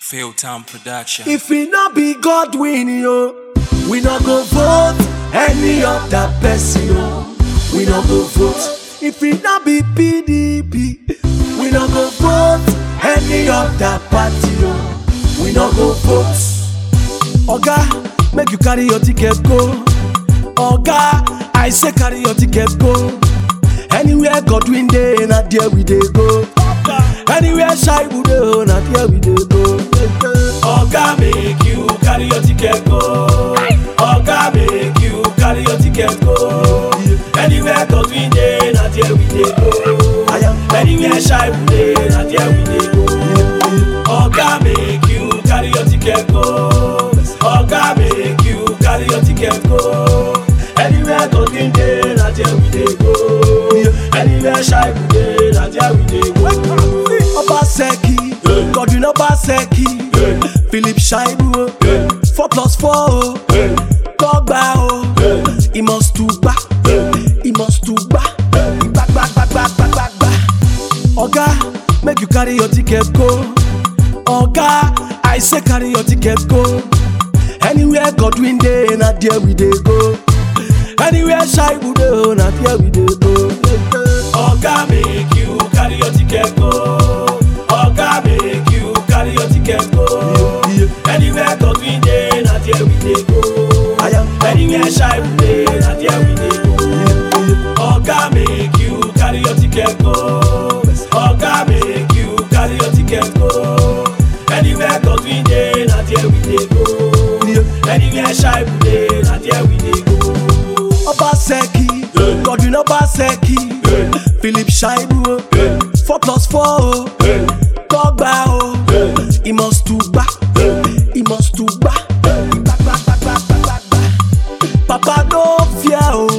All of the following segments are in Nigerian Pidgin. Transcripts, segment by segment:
Fail Town Production. If we not be God win yo, we not go vote any other person yo. We not go vote. If we not be PDP, we not go vote any other party yo. We not go vote. Oga, make you carry your ticket go. Oga, I say carry your ticket go. Anywhere God win day, na there we dey go. Anywhere shy we dey, na there we dey go. Oga make you carry your ticket go. Oga make you carry your ticket go. Anywhere God win day, na there we dey go. Anywhere shy we dey, na there we dey go. Oga make you carry your ticket go. Oga make you carry your ticket go. Anywhere God win day, na there we dey go. Anywhere shy we dey, na there we dey go. Obaseki, Godwin Obaseki, Philip Shaibu, four plus four, o. Tọ́gbà o, he must to gbà, he must to gbà, gbà gbà gbà gbà gbà gbà gbà. Oga, make you carry your ticket go. Oga, I say carry your ticket go. Anywhere Godwin dey, na there we dey go. Anywhere shy we dey, na there we dey go. Oga make you carry your ticket go. Oga make you carry your ticket go. Anywhere Godwin dey, na there we dey go. Anywhere shy we dey, na there we dey go. Oga make you carry your ticket go. Oga make you carry your ticket go. Anywhere Godwin dey, na there we dey go. Anywhere shy we dey, na there we dey go. Obaseki, Godwin Obaseki, Philip Shaibu, four plus four, o. Tọ́gbà o, he must to gbà, he must to gbà, gbà gbà gbà gbà gbà gbà gbà. Papa no fear o,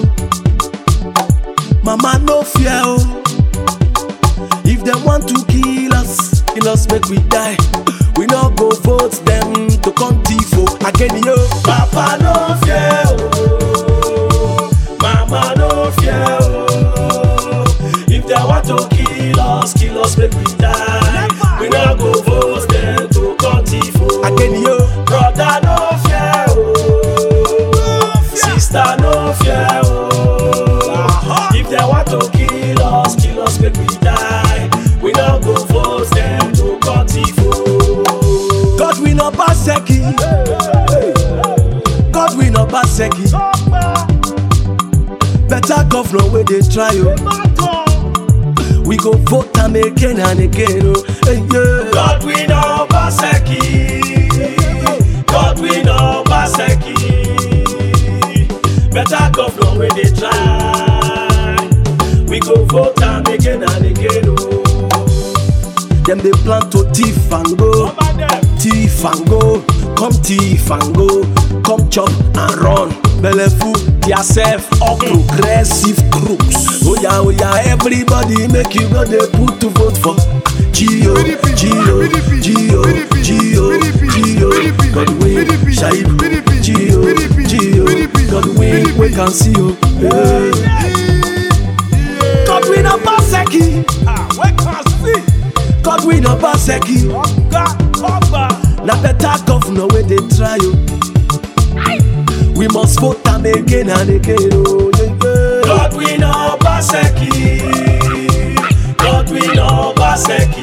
mama no fear o. If dem want to kill us, kill us make we die. We no go vote dem to come thief o. Again yo. Papa no fear o, mama no fear o. If dem want to kill us, kill us make we die. We no go vote dem to come thief o. Again yo. Brother no fear o, sister no fear o. If dem want to kill us, kill us make we die. We no go vote dem to come thief o. Godwin Obaseki, Godwin Obaseki, better governor wey dey try o. We go vote am again and again o. Hey, yeah. Godwin Obaseki, Godwin Obaseki, better governor wey dey try. We go vote am again and again o. Dem dey plan to thief and go, thief and go, come thief and go, come chop and run. Belleful theirself all progressive crooks. Oya oya everybody make you go dey put to vote for Gio, Gio, Gio, Gio, Gio, Godwin, Shaibu, Gio, Gio, Godwin, we can see you. Godwin Obaseki, Godwin Obaseki, na better governor wey dey try o. We must vote am again and again o. Godwin Obaseki, Godwin Obaseki,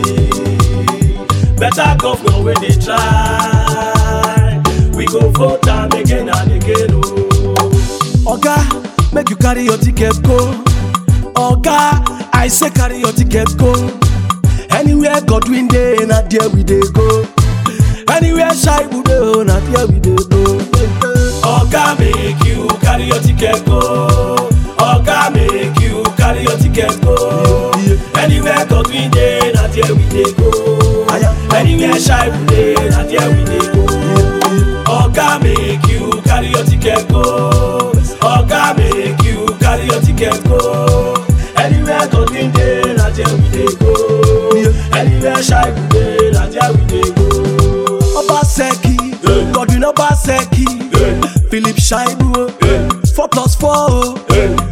better governor wey dey try. We go vote am again and again o. Oga, make you carry your ticket go. Oga, I say carry your ticket go. Anywhere Godwin dey, na there we dey go. Anywhere shy we dey, na there we dey go. Oga make you carry your ticket go. Oga make you carry your ticket go. Anywhere Godwin dey, na there we dey go. Anywhere shy we dey, na there we dey go. Oga make you carry your ticket go. Oga make you carry your ticket go. Anywhere Godwin dey, na there we dey go. Anywhere shy we dey, na there we dey go. Obaseki, Godwin Obaseki, Philip Shaibu, four plus four, o.